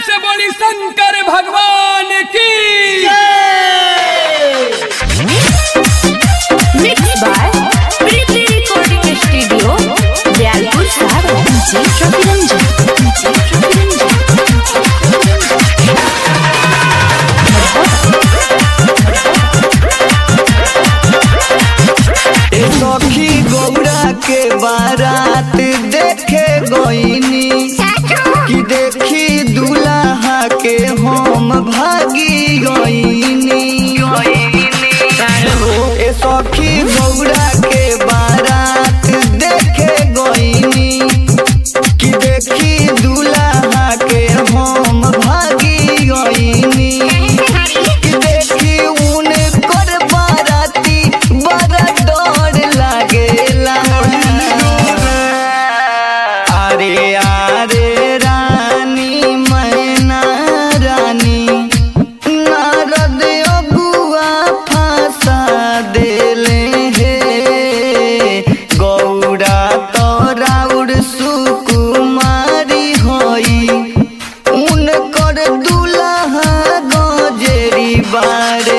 से बोली शंकर भगवान की Mixed by Preeti Recording Studio, Jayapur, Sahara. DJ Ravi Ranjan. DJ Ravi Ranjan. ए सखी गौरा के बारात देखे गईनी कि देखी दूल्हा के हम भागी गईनी ए सखी गौरा के बारात देखे गईनी कि देखी दूल्हा के हम भागी गईनी कि देखी उनकर बाराती बड़ा डर लागेला अरे अरे रानी मैना रानी नारद अगुआ फंसा देले हे गौरा तोराउर सुकुमारी होई उनकर दुल्हा गजेरी बारे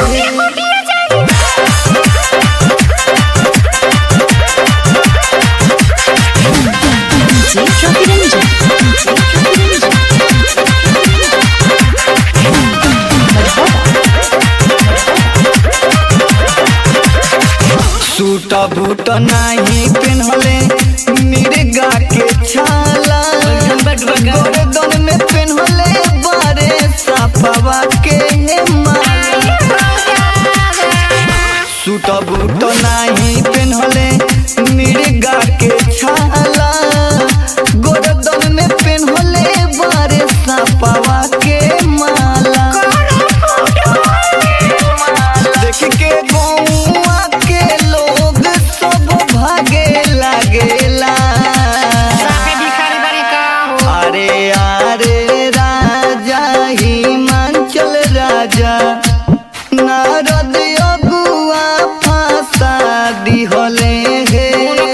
DJ Ravi Ranjan. DJ Ravi Ranjan. Suit boot नाही पेन्हले मिर्गा के छाला गर्दन में पेन्हले बारे साफवा के माला सूट बूट नाही पेन्हले मिर्गा के छाला गर्दन में पेन्हले बारे साफवा के माला देख के गौआ के लोग सब भागे लागेला अरे अरे राजा हिमाचल राजा नारद अगुआ फांसा दिहले हे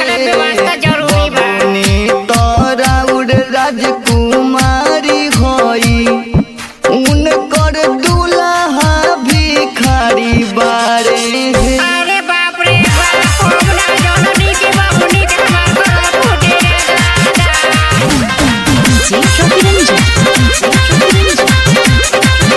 बबुनी तोराउर राजकुमारी होई उनकर दुल्हा भिखारी बारे हे अरे बाप रे बाप हमरा जननी के बाबुनी के हमार घर फूटे रे दादा DJ Ravi Ranjan. DJ Ravi Ranjan.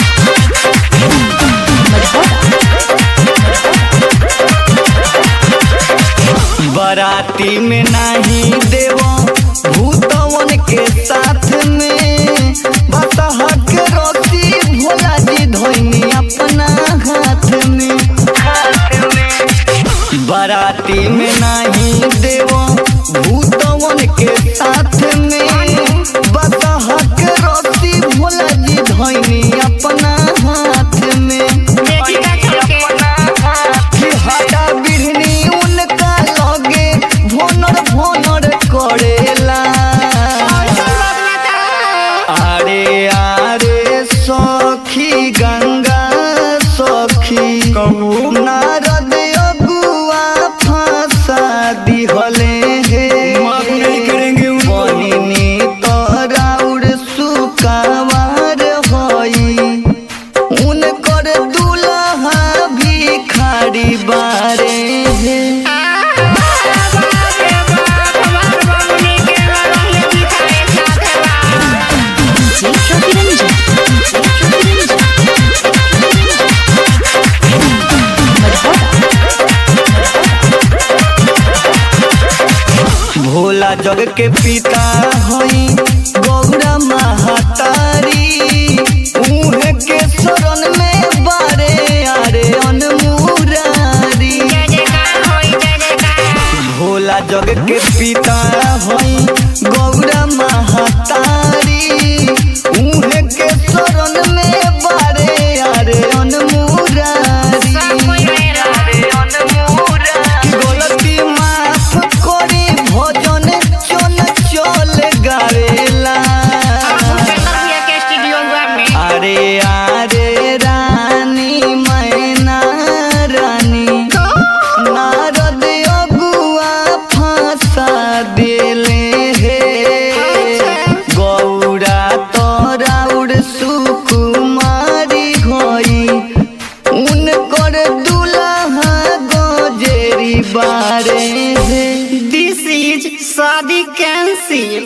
बराती में नाही देवो भूतवन के साथ में बतहा के रोटी भोला जी धोनी अपना हाथ में बराती में नाही देवो भूतवन के साथ में बतहा के रोटी भोला जी धोनी अपना हाथ में देखी का चलके कि हटा बिढ़नी उनका लगे भोनर भोनर करेला अरे अरे सखी गंगा सखी नारद अगुआ फांसा दिहले हे बहिनी तोराउर सुकावार होई उनकर दुल्हा भिखारी बारे हे बाप रे बाप हमार बाबुनी के रंग दिखाए साथे बा DJ Ravi Ranjan. DJ Ravi Ranjan. Bhola जग के पिता हई गौरा महातारी उहे के शरण में बारे आरे अनमुरारी जय जयकार होई जय जयकार भोला जग के पिता हई गौरा महातारी उहे के शरण में बारे आरे अनमुरारी सब कोई मेरा कि गलती माफ करी भजन चल चल गावे शादी कैंसिल